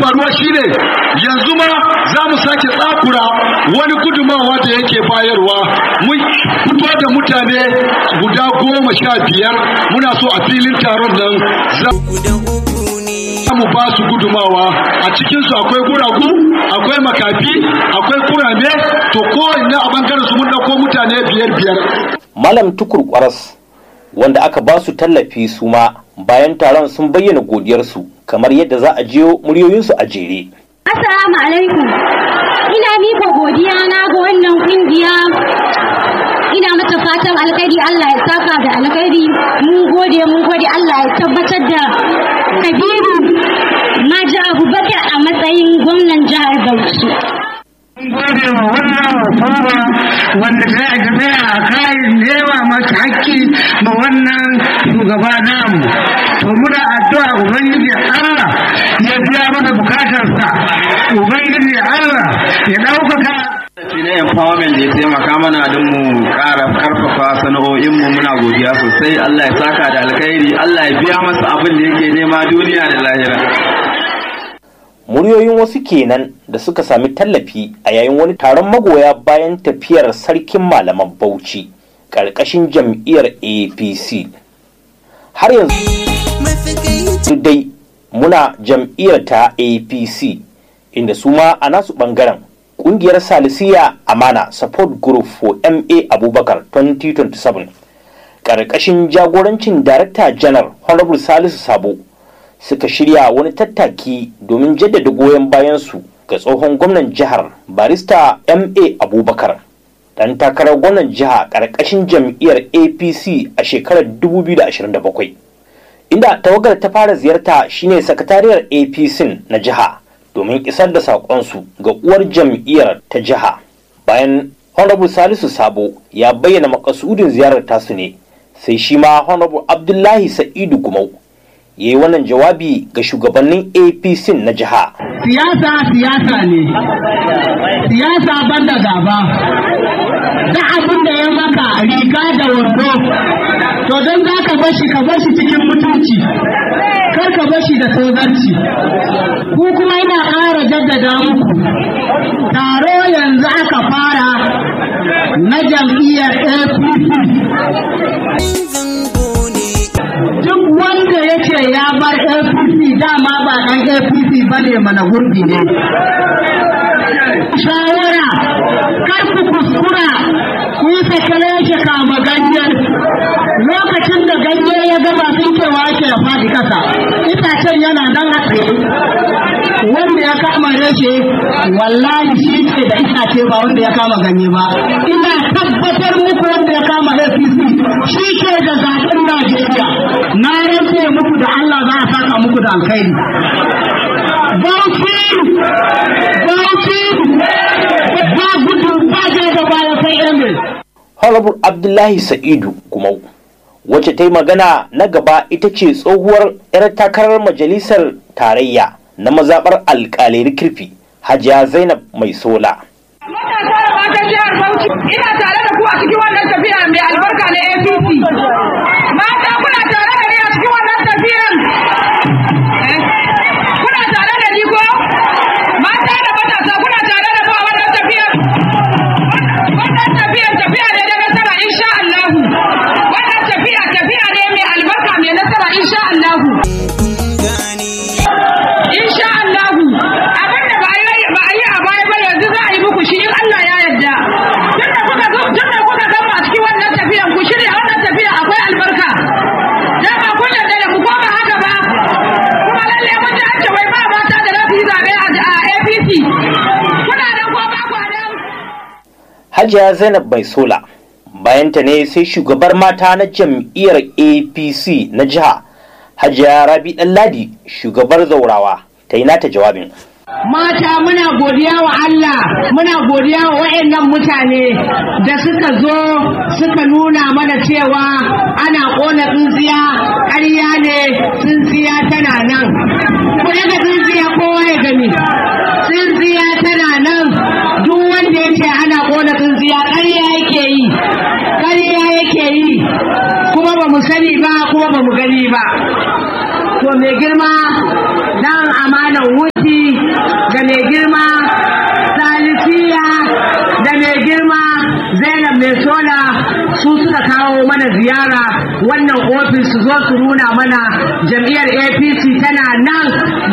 faruwa shine yanzu ma za mu sake tsakura wani gudumawa da yake bayarwa mun fito da mutane guda goma sha biyar muna so a filin taron nan za mu ba su gudumawa a cikinsu akwai guragu akwai makafi akwai kurame to kowanne a bangaren su mun dauko mutane biyar biyar malam tukur kwaras wanda aka ba su tallafi su ma bayan taron sun bayyana godiyarsu kamar yadda za a jiyo muryoyinsu a jere Assalamu alaikum. Ina mika godiya na ga wannan kungiya. Ina mata fatan alkhairi Allah ya saka da alkhairi. Mun gode mun gode Allah ya tabbatar da Kabiru Maji Abubakar a matsayin gwamnan jihar Bauchi. gode wa wannan hukuma wanda ta yi tafiya a kayan nema masa haƙƙi ma wannan shugaba namu to muna addu'a ubangiji Allah ya biya mana bukatarsa ubangiji Allah ya ɗaukaka shi na empowerment da ya taimaka mana don mu ƙara karfafa sana'o'inmu muna godiya sosai Allah ya saka da alkhairi Allah ya biya masa abin da yake nema duniya da lahira muryoyin wasu kenan da suka sami tallafi a yayin wani taron magoya bayan tafiyar sarkin malaman bauchi ƙarƙashin jam'iyyar apc har yanzu dai muna jam'iyyar ta apc inda su ma a nasu ɓangaren ƙungiyar salisiya amana support group for ma abubakar 2027 ƙarƙashin jagorancin darakta janar honorable salisu sabo suka shirya wani tattaki domin jaddada goyon bayansu ga tsohon gwamnan jihar barista ma abubakar dan takarar gwamnan jiha ƙarƙashin jam'iyyar apc a shekarar 2027 inda tawagar ta fara ziyarta shine sakatariyar apc na jiha domin isar da saƙonsu ga uwar jam'iyyar ta jiha bayan honorable salisu sabo ya bayyana makasudin ziyarar tasu ne sai shi ma honorable abdullahi sa'idu gumau ya yi wannan jawabi ga shugabannin apc na jiha siyasa siyasa ne siyasa banda gaba da abin da ya maka riga da wando to don za ka bashi ka bashi cikin mutunci kar ka bashi da tozarci ku kuma ina ƙara jaddada muku taro yanzu aka fara na jam'iyyar apc duk wanda yake ya bar apc dama ba ɗan apc ba ne mana gurbi ne shawara kar ku kuskura ku yi sakale yake kama ganyen lokacin da ganye ya gaba sun kewa yake ya faɗi ƙasa itacen yana nan a tsaye wanda ya kama reshe wallahi shi ke da itace ba wanda ya kama ganye ba ina tabbatar muku wanda ya kama apc shi ke da zaɓen najeriya na rantse muku da allah za a saka muku da alkhairi bauchi bauchi ba gudu ba da baya sai emir honorable abdullahi sa'idu gumau wacce ta yi magana na gaba ita ce tsohuwar 'yar takarar majalisar tarayya na mazaɓar alƙalai kirfi hajiya zainab mai sola ina tare da ku a cikin wannan tafiya mai albarka na APC. Mata kuna tare da ni a cikin wannan tafiyan. Kuna tare da ni ko? Mata da matasa kuna tare da mu a wannan tafiyan. Wannan tafiyan tafiya ne na nasara insha Allahu. Wannan tafiya tafiya ne mai albarka mai nasara insha Allahu. Insha Allahu. Abin da ba a yi a baya ba yanzu za a yi muku shi in Allah ya yarda. Tunda kuka zo tunda kuka gama a cikin wannan tafiyan ku shirya wannan tafiya akwai albarka. Dan ba kun yarda da ku ko ba haka ba. Kuma lalle mun ji an ce wai ba mata da za su yi zaɓe a APC. Kuna nan ko ba ku nan? hajiya zainab mai sola bayanta ne sai shugabar mata na jam'iyyar apc na jiha hajiya rabi ladi shugabar zaurawa ta yi nata jawabin Mata muna godiya wa Allah, muna godiya wa waɗannan mutane da suka zo suka nuna mana cewa ana ƙona tsintsiya ƙarya ne tsintsiya tana nan. Ku daga tsintsiya kowa ya gani. Tsintsiya tana nan duk wanda ya ce ana ƙona tsintsiya ƙarya yake yi. Ƙarya yake yi. Kuma ba mu sani ba kuma ba mu gani ba. To mai girma dan amanan wuti su nuna mana jam'iyyar apc tana nan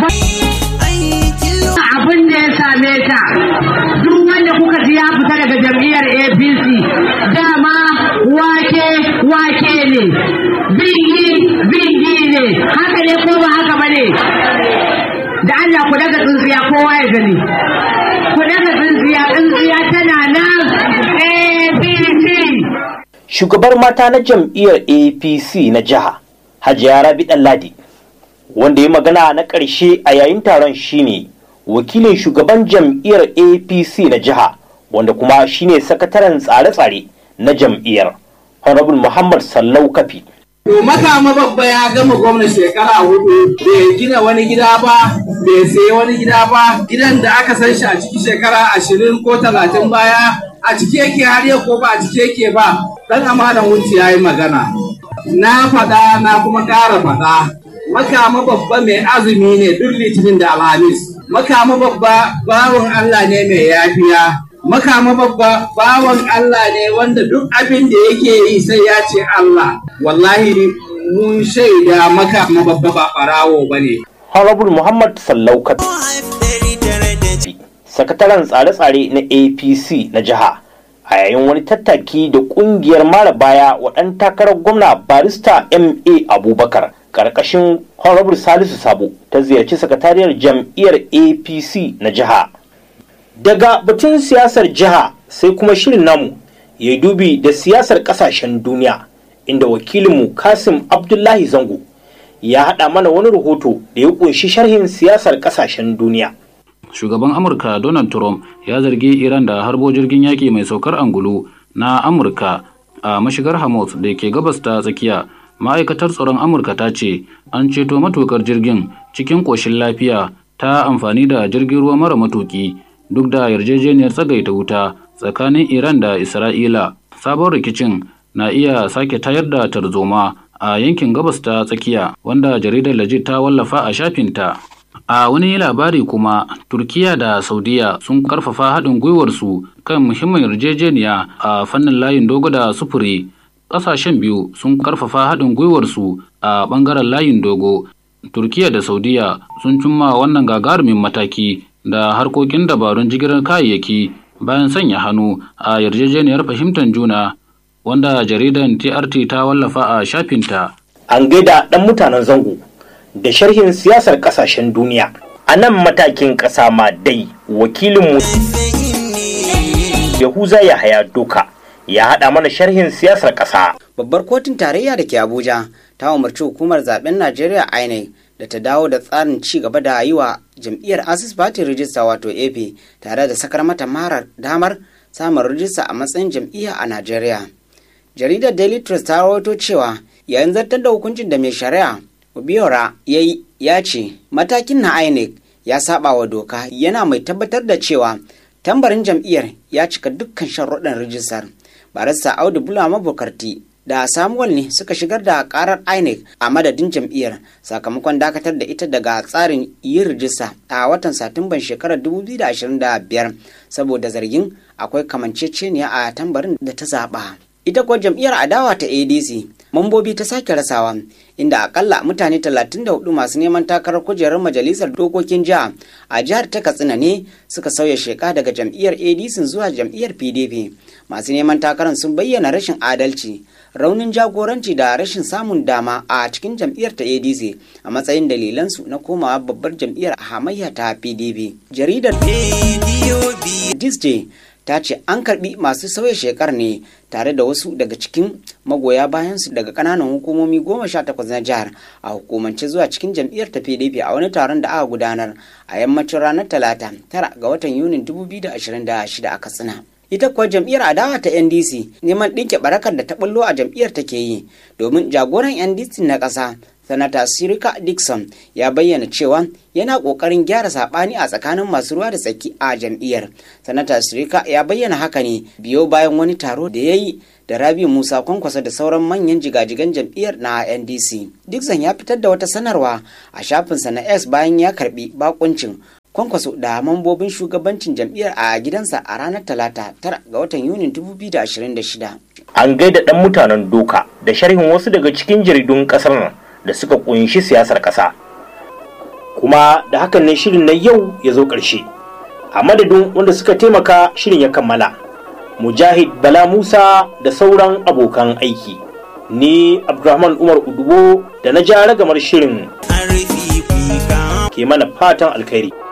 abin da ya same ta duk wanda kuka ji ya fita daga jam'iyyar apc dama wake wake ne bingi bingi ne haka ne ko ba haka ba ne da allah ku daga tsintsiya kowa ya gani ku daga tsintsiya tsintsiya tana nan apc shugabar mata na jam'iyyar apc na jiha hajiya rabi ladi wanda ya magana na ƙarshe a yayin taron shine wakilin shugaban jam'iyyar apc na jiha wanda kuma shine sakataren tsare-tsare na jam'iyyar honorable muhammad sallau kafi To makama babba ya gama gwamna shekara hudu bai gina wani gida ba bai sayi wani gida ba gidan da aka san shi a ciki shekara ashirin ko talatin baya a ciki yake har yau ko ba a ciki yake ba dan amanan wuce ya yi magana na faɗa na kuma ƙara faɗa makama babba mai azumi ne duk litinin da alhamis makama babba bawan Allah ne mai yafiya makama babba bawan Allah ne wanda duk abin da yake yi sai ya ce Allah wallahi mun shaida makama babba ba ɓarawo ba ne honorable muhammad sallau kafi sakataren tsare-tsare na apc na jiha a yayin wani tattaki da kungiyar mara baya wa ɗan takarar gwamna barista ma abubakar ƙarƙashin honorable salisu sabo ta ziyarci sakatariyar jam'iyyar apc na jiha daga batun siyasar jiha sai kuma shirin namu ya dubi da siyasar ƙasashen duniya inda wakilinmu kasim abdullahi zango ya haɗa mana wani rahoto da ya ƙunshi sharhin siyasar ƙasashen duniya shugaban amurka donald trump ya zargi iran da harbo jirgin yaƙi mai saukar angulu na amurka a mashigar hamas da ke gabas ta tsakiya ma'aikatar tsaron amurka ta ce an ceto matukar jirgin cikin ƙoshin lafiya ta amfani da jirgin ruwa mara matuki duk da yarjejeniyar tsagaita wuta tsakanin iran da isra'ila sabon rikicin na iya sake tayar da tarzoma a yankin gabas ta tsakiya wanda jaridar lajit ta wallafa a shafinta A wani labari kuma, Turkiya da Saudiya sun karfafa haɗin gwiwarsu kan muhimmin yarjejeniya a fannin layin dogo da sufuri. Ƙasashen biyu sun karfafa haɗin gwiwarsu a ɓangaren layin dogo. Turkiya da Saudiya sun cimma wannan gagarumin mataki da harkokin dabarun jigilar kayayyaki bayan sanya hannu a yarjejeniyar fahimtar juna wanda jaridan TRT ta wallafa a shafinta. An gaida ɗan mutanen zango. da sharhin siyasar kasashen duniya a nan matakin ƙasa ma dai wakilinmu yahuza ya haya doka ya haɗa mana sharhin siyasar ƙasa babbar kotun tarayya da ke abuja ta umarci hukumar zaben najeriya inec da ta dawo da tsarin ci gaba da yi wa jam'iyyar asis party rijista wato ap tare da sakar mata marar damar samun rijista a matsayin jam'iyya a najeriya jaridar daily trust ta rawaito cewa yayin zartar da hukuncin da mai shari'a Obiora ya ya ce matakin na INEC ya saba wa doka yana mai tabbatar da cewa tambarin jam'iyyar ya cika dukkan sharuɗan rijistar. Barista Audu Bulama Bukarti da Samuel ne suka shigar da karar INEC a madadin jam'iyyar sakamakon dakatar da ita daga tsarin yin rijista a watan Satumban shekarar 2025 saboda zargin akwai kamanceceniya a tambarin da ta zaɓa. Ita kuwa jam'iyyar adawa ta ADC mambobi ta sake rasawa inda akalla mutane 34 masu neman takarar kujerar majalisar dokokin jiha a jihar ta katsina ne suka sauya sheka daga jam'iyyar adc zuwa jam'iyyar pdp masu neman takarar sun bayyana rashin adalci raunin jagoranci da rashin samun dama a cikin jam'iyyar ta adc a matsayin dalilansu na komawa babbar jam'iyyar hamayya ta pdp jaridar disney ta ce an karbi masu sauya shekar ne tare da wasu daga cikin magoya bayansu daga kananan hukumomi goma sha takwas na jihar a hukumance zuwa cikin jam'iyyar ta pdp a wani taron da aka gudanar a yammacin ranar talata tara ga watan yunin 2026 a katsina ita kuwa jam'iyyar adawa ta ndc neman ɗinke barakar da ta bullo a jam'iyyar take yi domin jagoran ndc na ƙasa sanata sirika dixon ya bayyana cewa yana ƙoƙarin gyara saɓani a tsakanin masu ruwa da tsaki a jam'iyyar sanata sirika ya bayyana haka ne biyo bayan wani taro da ya yi da rabi musa kwankwasa da sauran manyan jigajigan jam'iyyar na ndc dixon ya fitar da wata sanarwa a shafinsa na x bayan ya karbi bakuncin kwankwaso da mambobin shugabancin jam'iyyar a gidansa a ranar talata tara ga watan yunin 2026 an gaida ɗan mutanen doka da sharhin wasu daga cikin jaridun ƙasar nan da suka kunshi siyasar ƙasa kuma da hakan ne shirin na yau ya zo ƙarshe a madadin wanda suka taimaka shirin ya kammala mujahid bala musa da sauran abokan aiki ni abdulrahman umar udubo da na ja ragamar shirin ke mana fatan alkhairi